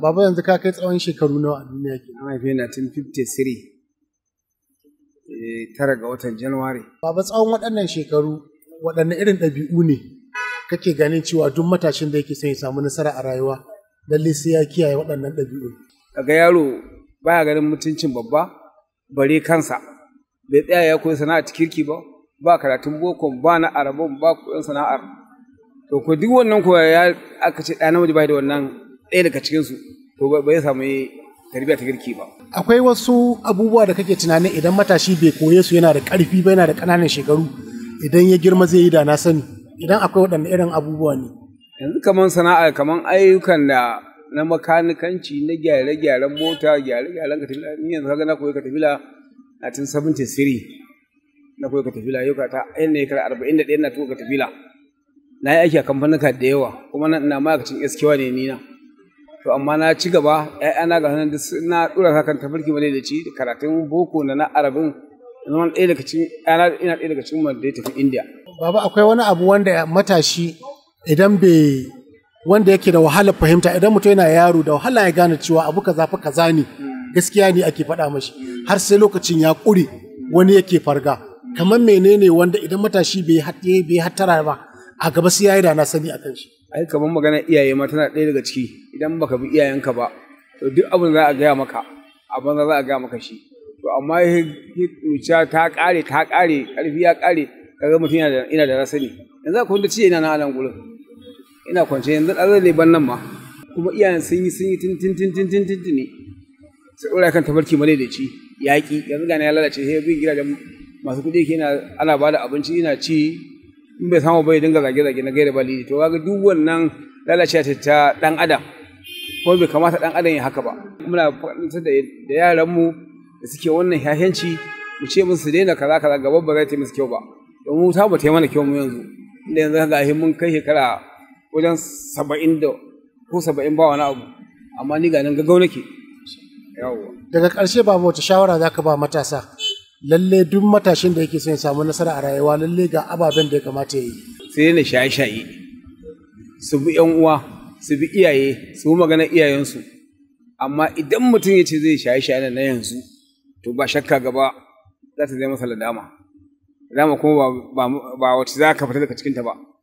baba yanzu ka kai tsawon shekaru nawa a duniya ke an haife na tun 53 eh, tara ga watan januwari baba tsawon waɗannan shekaru waɗanne irin ɗabi'u ne kake ganin cewa duk matashin da yake son ya samu nasara a rayuwa lalle sai ya kiyaye waɗannan ɗabi'u kaga yaro baya ganin mutuncin babba bare kansa bai tsaya ya koyi sana'a ta kirki ba ba karatun boko ba na arabon ba koyon sana'ar to ko duk wannan ko ya aka ce ɗa namiji bai da wannan ɗaya daga cikin su to ba bai samu tarbiyya ta kirki ba akwai wasu abubuwa da kake tunanin idan matashi bai koye su yana da ƙarfi ba yana da ƙananan shekaru idan ya girma zai yi da na sani idan akwai waɗanne irin abubuwa ne yanzu kaman sana'a kaman ayyukan da na makanikanci na gyare-gyaren mota gyare-gyaren katafila ni yanzu kaga na koyi katafila a tun 73 na koyi katafila yau ka ta ayin ne kar 41 na tuka katafila na yi aiki a kamfanuka da yawa kuma na ina ma'aikacin eskewa ne ni na to amma na ci gaba ƴaƴana ga hannun na dora ka kan tafarki bane da ci karatun boko da na arabin zama ɗaya daga cikin ina ɗaya daga cikin wanda ya tafi indiya baba akwai wani abu wanda matashi idan bai wanda yake da wahalar fahimta idan mutum yana yaro da wahala ya gane cewa abu kaza fa kaza ne gaskiya ne ake faɗa mashi har sai lokacin ya ƙure wani yake farga kamar menene wanda idan matashi bai bai hattara ba a gaba sai yayi da na sani akan shi ai kamar magana iyaye ma tana ɗaya daga ciki idan baka bi iyayenka ba to duk abin za a gaya maka abin za a gaya maka shi to amma zuciya ta ƙare ta ƙare ƙarfi ya ƙare kaga mutum ina da rasani yanzu akwai wanda ciye ina na anan gurin ina kwance yanzu ɗazar ne ban nan ma kuma iyayen sun yi sun yi tin tin tin tin tin tin ne sai ɗora kan tafarki male da ci yaƙi yanzu gane ya lalace sai bin gidajen masu kuɗi ke ana ba da abinci ina ci in bai samu bai dinga zage-zage na gaira bali to kaga duk wannan lalace ta ɗan adam kuma bai kamata ɗan adam ya haka ba muna faɗin da yaranmu da suke wannan shashanci mu ce musu daina kaza kaza gaba ba zai ta musu kyau ba domin ta ba ta yi mana kyau mu yanzu inda yanzu ga mun kai shekara wajen saba'in da ko saba'in ba wani abu amma ni ga nan gaggau nake yawwa daga ƙarshe ba wace shawara za ka ba matasa lalle duk matashin da yake son ya samu nasara a rayuwa lalle ga ababen da ya kamata ya yi sai na shaye-shaye su bi yan uwa su bi iyaye su bi maganar iyayensu amma idan mutum ya ce zai shaye-shaye na yanzu to ba shakka gaba za ta zai masa ladama ladama kuma ba wacce za ka fita daga cikinta ba